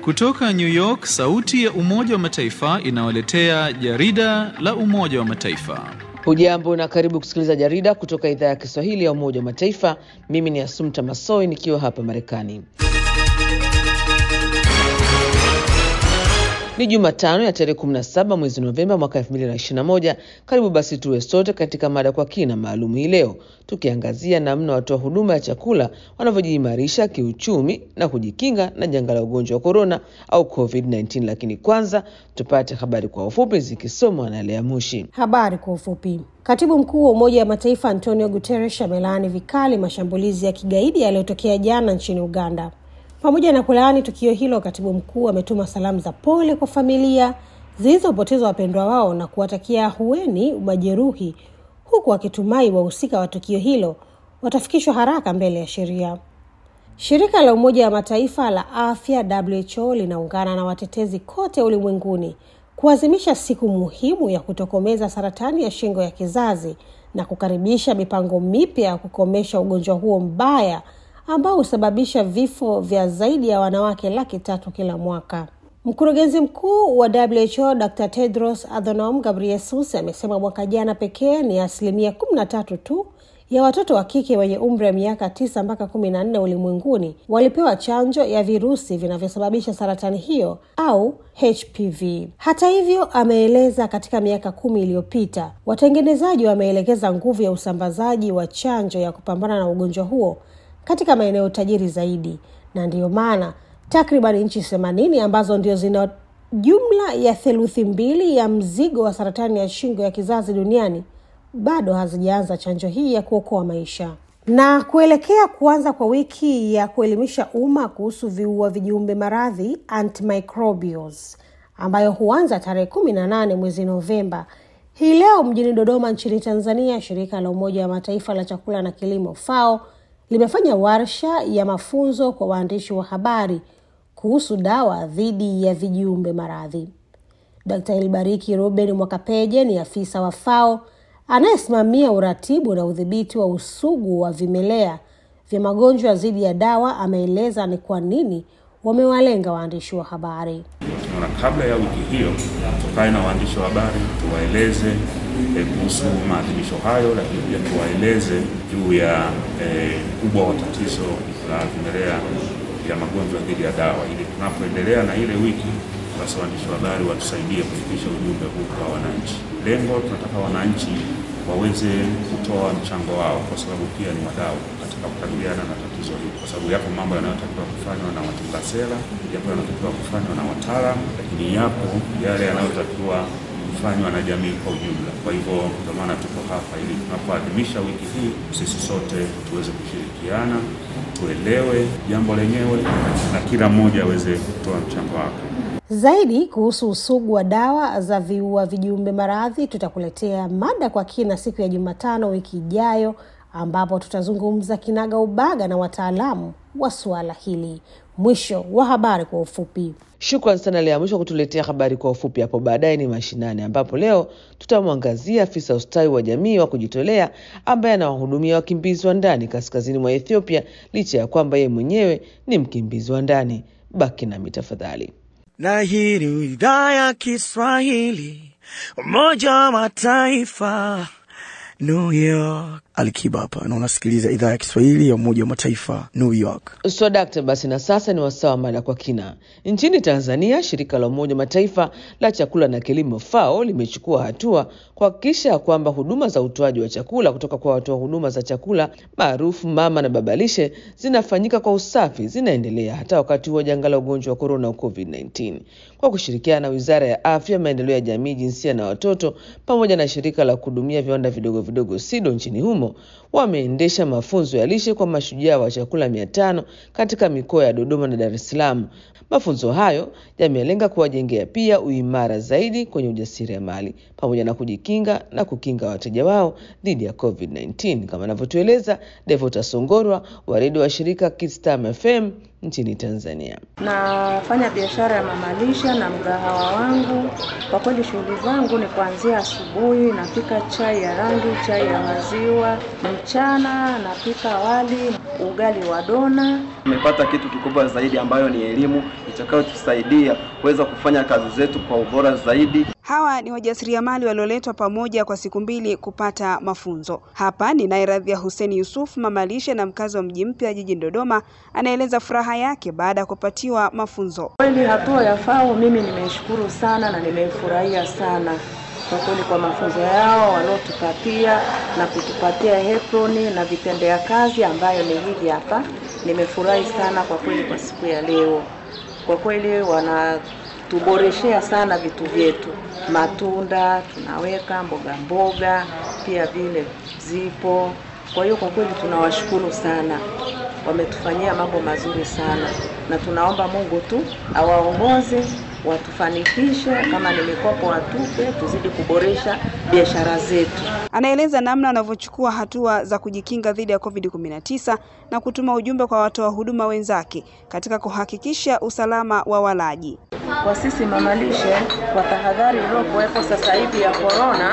Kutoka New York, sauti ya Umoja wa Mataifa inawaletea jarida la Umoja wa Mataifa. Hujambo na karibu kusikiliza jarida kutoka idhaa ya Kiswahili ya Umoja wa Mataifa. Mimi ni Asumta Masoi nikiwa hapa Marekani. Ni Jumatano ya tarehe 17 mwezi Novemba mwaka 2021. Karibu basi tuwe sote katika mada kwa kina maalum hii leo, tukiangazia namna watoa huduma ya chakula wanavyojiimarisha kiuchumi na kujikinga na janga la ugonjwa wa korona au COVID-19. Lakini kwanza tupate habari kwa ufupi zikisomwa na Lea Mushi. Habari kwa ufupi. Katibu mkuu wa Umoja wa Mataifa Antonio Guterres amelaani vikali mashambulizi ya kigaidi yaliyotokea jana nchini Uganda. Pamoja na kulaani tukio hilo, katibu mkuu ametuma salamu za pole kwa familia zilizopoteza wapendwa wao na kuwatakia ahueni majeruhi, huku akitumai wahusika wa tukio hilo watafikishwa haraka mbele ya sheria. Shirika la Umoja wa Mataifa la afya WHO linaungana na watetezi kote ulimwenguni kuadhimisha siku muhimu ya kutokomeza saratani ya shingo ya kizazi na kukaribisha mipango mipya ya kukomesha ugonjwa huo mbaya ambao husababisha vifo vya zaidi ya wanawake laki tatu kila mwaka. Mkurugenzi mkuu wa WHO Dr. Tedros Adhanom Ghebreyesus amesema mwaka jana pekee ni asilimia kumi na tatu tu ya watoto wa kike wenye umri wa miaka tisa mpaka kumi na nne ulimwenguni walipewa chanjo ya virusi vinavyosababisha saratani hiyo au HPV. Hata hivyo, ameeleza katika miaka kumi iliyopita watengenezaji wameelekeza nguvu ya usambazaji wa chanjo ya kupambana na ugonjwa huo katika maeneo tajiri zaidi, na ndiyo maana takriban nchi themanini ambazo ndio zina jumla ya theluthi mbili ya mzigo wa saratani ya shingo ya kizazi duniani bado hazijaanza chanjo hii ya kuokoa maisha. Na kuelekea kuanza kwa wiki ya kuelimisha umma kuhusu viua vijiumbe maradhi antimicrobials ambayo huanza tarehe kumi na nane mwezi Novemba, hii leo mjini Dodoma nchini Tanzania, shirika la Umoja wa Mataifa la chakula na kilimo FAO limefanya warsha ya mafunzo kwa waandishi wa habari kuhusu dawa dhidi ya vijiumbe maradhi. Dkt. Ilbariki Ruben Mwakapeje ni afisa wa FAO anayesimamia uratibu na udhibiti wa usugu wa vimelea vya magonjwa dhidi ya dawa. Ameeleza ni kwa nini wamewalenga waandishi wa habari. Na kabla ya wiki hiyo tukae na waandishi wa habari tuwaeleze kuhusu e, maadhimisho hayo, lakini pia tuwaeleze juu ya ukubwa e, wa tatizo la vimelea vya magonjwa dhidi ya dawa, ili tunapoendelea na ile wiki, basi waandishi wa habari watusaidie kufikisha ujumbe huu kwa wananchi. Lengo tunataka wananchi waweze kutoa mchango wao, kwa sababu pia ni wadau katika kukabiliana na tatizo hili, kwa sababu yapo mambo yanayotakiwa kufanywa na watunga sera, yapo yanayotakiwa kufanywa na wataalamu, lakini yapo yale yanayotakiwa kufanywa na jamii kwa ujumla. Kwa hivyo ndio maana tuko hapa ili tunapoadhimisha wiki hii sisi sote tuweze kushirikiana, tuelewe jambo lenyewe na kila mmoja aweze kutoa mchango wake. Zaidi kuhusu usugu wa dawa za viua vijiumbe maradhi tutakuletea mada kwa kina siku ya Jumatano wiki ijayo, ambapo tutazungumza kinaga ubaga na wataalamu wa suala hili. Mwisho wa habari kwa ufupi. Shukran sana Lea Mwisho kutuletea habari kwa ufupi. Hapo baadaye ni mashinani, ambapo leo tutamwangazia afisa ustawi wa jamii wa kujitolea ambaye anawahudumia wakimbizi wa ndani kaskazini mwa Ethiopia, licha ya kwamba yeye mwenyewe ni mkimbizi wa ndani. Baki nami tafadhali. Na hii ni idhaa ya Kiswahili, Umoja wa Mataifa, New York. Alikiba hapa na unasikiliza idhaa ya Kiswahili ya Umoja wa Mataifa, New York. So dakta, basi na sasa ni wasawa mada kwa kina. Nchini Tanzania, shirika la Umoja wa Mataifa la chakula na kilimo FAO limechukua hatua kuhakikisha kwamba huduma za utoaji wa chakula kutoka kwa watoa huduma za chakula maarufu mama na babalishe zinafanyika kwa usafi, zinaendelea hata wakati wa janga la ugonjwa wa korona COVID-19 kwa kushirikiana na Wizara ya Afya, Maendeleo ya Jamii, Jinsia na Watoto pamoja na shirika la kuhudumia viwanda vidogo vidogo SIDO nchini humo wameendesha mafunzo ya lishe kwa mashujaa wa chakula mia tano katika mikoa ya Dodoma na Dar es Salaam. Mafunzo hayo yamelenga kuwajengea pia uimara zaidi kwenye ujasiriamali pamoja na kujikinga na kukinga wateja wao dhidi ya COVID-19 kama anavyotueleza Devota Songorwa wa redio wa shirika Kidstam FM nchini Tanzania. Nafanya biashara ya mamalisha na mgahawa wangu. Kwa kweli shughuli zangu ni kuanzia asubuhi, napika chai ya rangi, chai ya maziwa. Mchana napika wali, ugali wa dona. Nimepata kitu kikubwa zaidi ambayo ni elimu itakayotusaidia kuweza kufanya kazi zetu kwa ubora zaidi. Hawa ni wajasiriamali walioletwa pamoja kwa siku mbili kupata mafunzo. Hapa ni naye Radhia Hussein Yusuf, mama lishe na mkazi wa mji mpya jijini Dodoma, anaeleza furaha yake baada ya kupatiwa mafunzo. Kweli hatua ya FAO mimi nimeishukuru sana na nimeifurahia sana kwa kweli kwa mafunzo yao waliotupatia na kutupatia aproni na vitendea kazi ambayo ni hivi hapa. Nimefurahi sana kwa kweli kwa siku ya leo, kwa kweli wanatuboreshea sana vitu vyetu, matunda tunaweka, mboga mboga pia vile zipo. Kwa hiyo kwa kweli tunawashukuru sana, wametufanyia mambo mazuri sana, na tunaomba Mungu tu awaongoze watufanikishe, kama ni mikopo watupe, tuzidi kuboresha biashara zetu. Anaeleza namna wanavyochukua hatua za kujikinga dhidi ya COVID-19 na kutuma ujumbe kwa watoa huduma wenzake katika kuhakikisha usalama wa walaji. Kwa sisi mamalishe, kwa tahadhari iliyokuwepo sasa hivi ya korona,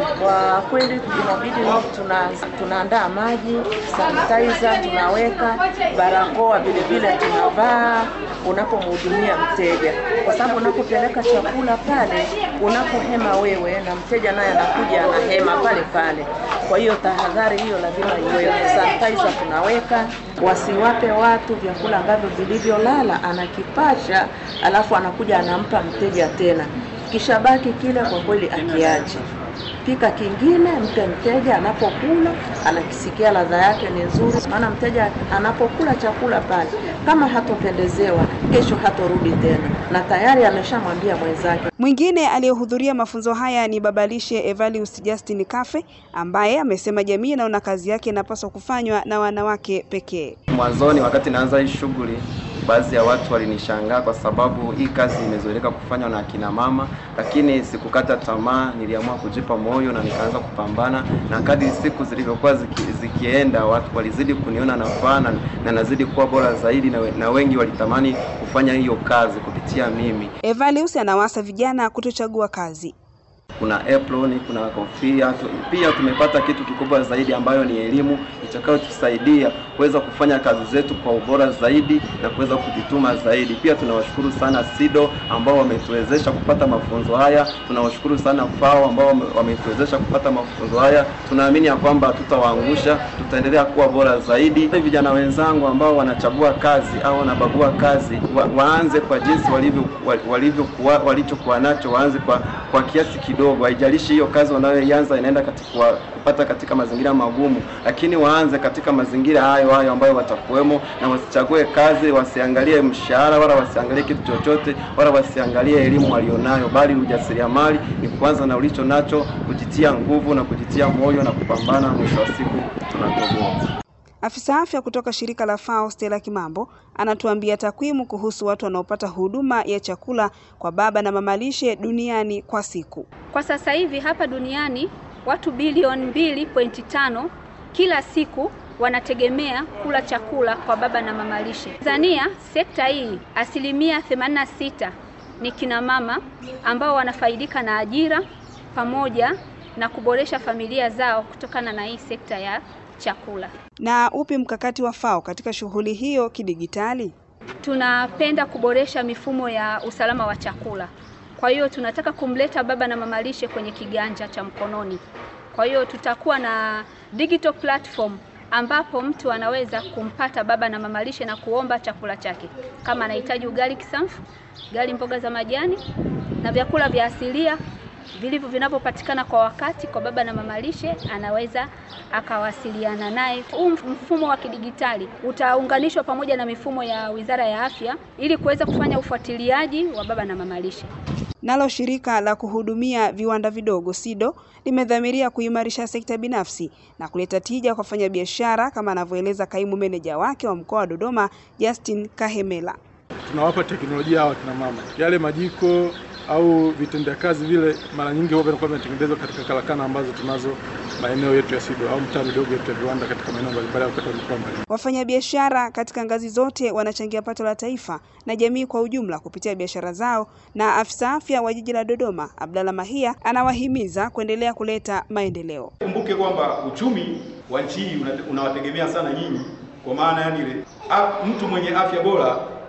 kwa kweli inabidi tuna tunaandaa maji, sanitizer tunaweka, barakoa vile vile tunavaa unapomhudumia mteja, kwa sababu unapopeleka chakula pale, unapohema wewe na mteja naye anakuja anahema pale pale. Kwa hiyo tahadhari hiyo lazima iwepo. Sanitizer tunaweka, wasiwape watu vyakula ambavyo vilivyolala, anakipasha alafu anakuja anampa mteja tena, kishabaki kile kwa kweli akiache pika kingine, mpe mteja anapokula, anakisikia ladha yake ni nzuri. Maana mteja anapokula chakula pale, kama hatopendezewa, kesho hatorudi tena, na tayari ameshamwambia mwenzake. Mwingine aliyehudhuria mafunzo haya ni babalishe Evalius Justin Kafe ambaye amesema jamii inaona kazi yake inapaswa kufanywa na wanawake pekee. Mwanzoni wakati naanza hii shughuli baadhi ya watu walinishangaa kwa sababu hii kazi imezoeleka kufanywa na akina mama, lakini sikukata tamaa, niliamua kujipa moyo na nikaanza kupambana, na kadri siku zilivyokuwa ziki, zikienda watu walizidi kuniona nafaa na, na nazidi kuwa bora zaidi na, na wengi walitamani kufanya hiyo kazi kupitia mimi. Evalius anawasa vijana kutochagua kazi kuna apron, kuna kofia. Pia tumepata kitu kikubwa zaidi ambayo ni elimu itakayotusaidia kuweza kufanya kazi zetu kwa ubora zaidi na kuweza kujituma zaidi. Pia tunawashukuru sana SIDO ambao wametuwezesha kupata mafunzo haya. Tunawashukuru sana FAO ambao wametuwezesha kupata mafunzo haya. Tunaamini ya kwamba tutawaangusha, tutaendelea kuwa bora zaidi. Vijana wenzangu ambao wanachagua kazi au wanabagua kazi wa, waanze kwa jinsi walivyo walivyokuwa walichokuwa nacho, waanze kwa, kwa kiasi kidogo haijalishi hiyo kazi wanayoianza inaenda katika kupata katika mazingira magumu, lakini waanze katika mazingira hayo hayo ambayo watakuwemo, na wasichague kazi, wasiangalie mshahara wala wasiangalie kitu chochote wala wasiangalie elimu walionayo, bali ujasiriamali ni kuanza na ulicho nacho, kujitia nguvu na kujitia moyo na kupambana. Mwisho wa siku tunatoboa. Afisa afya kutoka shirika la FAO Stella Kimambo anatuambia takwimu kuhusu watu wanaopata huduma ya chakula kwa baba na mama lishe duniani kwa siku. Kwa sasa hivi hapa duniani watu bilioni mbili pointi tano kila siku wanategemea kula chakula kwa baba na mama lishe. Tanzania sekta hii asilimia 86 ni kina mama ambao wanafaidika na ajira pamoja na kuboresha familia zao kutokana na hii sekta ya chakula. Na upi mkakati wa FAO katika shughuli hiyo kidigitali? Tunapenda kuboresha mifumo ya usalama wa chakula. Kwa hiyo tunataka kumleta baba na mama lishe kwenye kiganja cha mkononi. Kwa hiyo tutakuwa na digital platform ambapo mtu anaweza kumpata baba na mama lishe na kuomba chakula chake, kama anahitaji ugali kisamfu, ugali mboga za majani na vyakula vya asilia vilivyo vinavyopatikana kwa wakati kwa baba na mama lishe, anaweza akawasiliana naye. Huu mfumo wa kidigitali utaunganishwa pamoja na mifumo ya Wizara ya Afya ili kuweza kufanya ufuatiliaji wa baba na mama lishe. Nalo shirika la kuhudumia viwanda vidogo SIDO limedhamiria kuimarisha sekta binafsi na kuleta tija kwa wafanyabiashara kama anavyoeleza kaimu meneja wake wa mkoa wa Dodoma Justin Kahemela. Tunawapa teknolojia hawa kina mama, yale majiko au vitendea kazi vile mara nyingi huwa vinakuwa vinatengenezwa katika karakana ambazo tunazo maeneo yetu ya SIDO au mtaa midogo yetu ya viwanda katika maeneo mbalimbali au katika mikoa mbalimbali. Wafanyabiashara katika ngazi zote wanachangia pato la taifa na jamii kwa ujumla kupitia biashara zao, na afisa afya wa jiji la Dodoma Abdalla Mahia anawahimiza kuendelea kuleta maendeleo. Kumbuke kwamba uchumi wa nchi hii unawategemea sana nyinyi, kwa maana yani ile mtu mwenye afya bora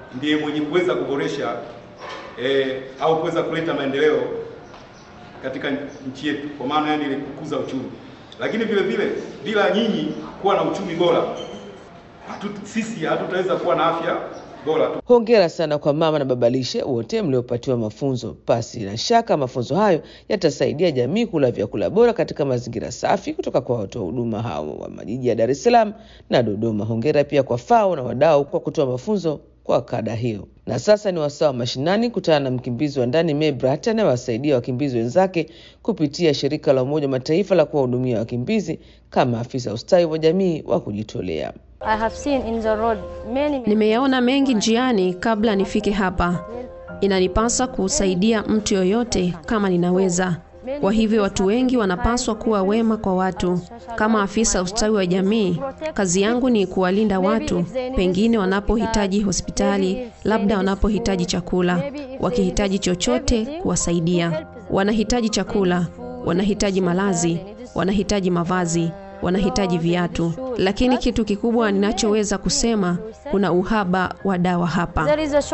ndiye mwenye kuweza kuboresha eh, au kuweza kuleta maendeleo katika nchi yetu, kwa maana yani ile kukuza uchumi. Lakini vile vile bila nyinyi kuwa na uchumi bora hatu, sisi hatutaweza kuwa na afya bora tu. Hongera sana kwa mama na babalishe wote mliopatiwa mafunzo. Pasi na shaka mafunzo hayo yatasaidia jamii kula vyakula bora katika mazingira safi kutoka kwa watoa huduma hao wa majiji ya Dar es Salaam na Dodoma. Hongera pia kwa FAO na wadau kwa kutoa mafunzo kwa kada hiyo. Na sasa ni wasaa wa mashinani, kutana na mkimbizi wa ndani Mebrat anayewasaidia wakimbizi wenzake kupitia shirika la Umoja wa Mataifa la kuwahudumia wakimbizi kama afisa ustawi wa jamii wa kujitolea. Nimeyaona mengi njiani kabla nifike hapa. Inanipasa kusaidia mtu yoyote kama ninaweza. Kwa hivyo watu wengi wanapaswa kuwa wema kwa watu. Kama afisa ustawi wa jamii, kazi yangu ni kuwalinda watu, pengine wanapohitaji hospitali, labda wanapohitaji chakula, wakihitaji chochote, kuwasaidia. Wanahitaji chakula, wanahitaji malazi, wanahitaji mavazi, wanahitaji viatu, lakini kitu kikubwa ninachoweza kusema, kuna uhaba wa dawa hapa.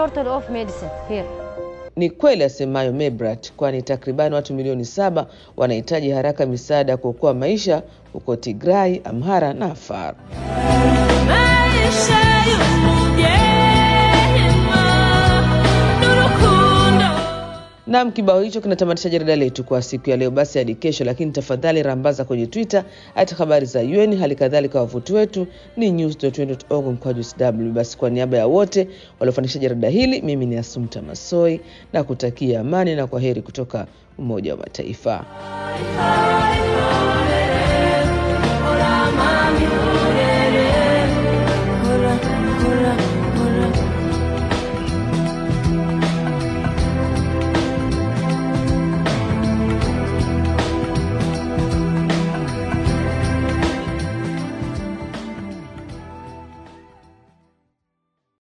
Ni kweli asemayo Mebrat, kwani takribani watu milioni saba wanahitaji haraka misaada ya kuokoa maisha huko Tigray, Amhara na Afar. Nam, kibao hicho kinatamatisha jarida letu kwa siku ya leo. Basi hadi kesho, lakini tafadhali rambaza kwenye Twitter hata habari za UN, hali kadhalika wavuti wetu ni news.un.org mkwaju sw. Basi kwa niaba ya wote waliofanikisha jarida hili, mimi ni Asumta Masoi na kutakia amani na kwa heri kutoka Umoja wa Mataifa.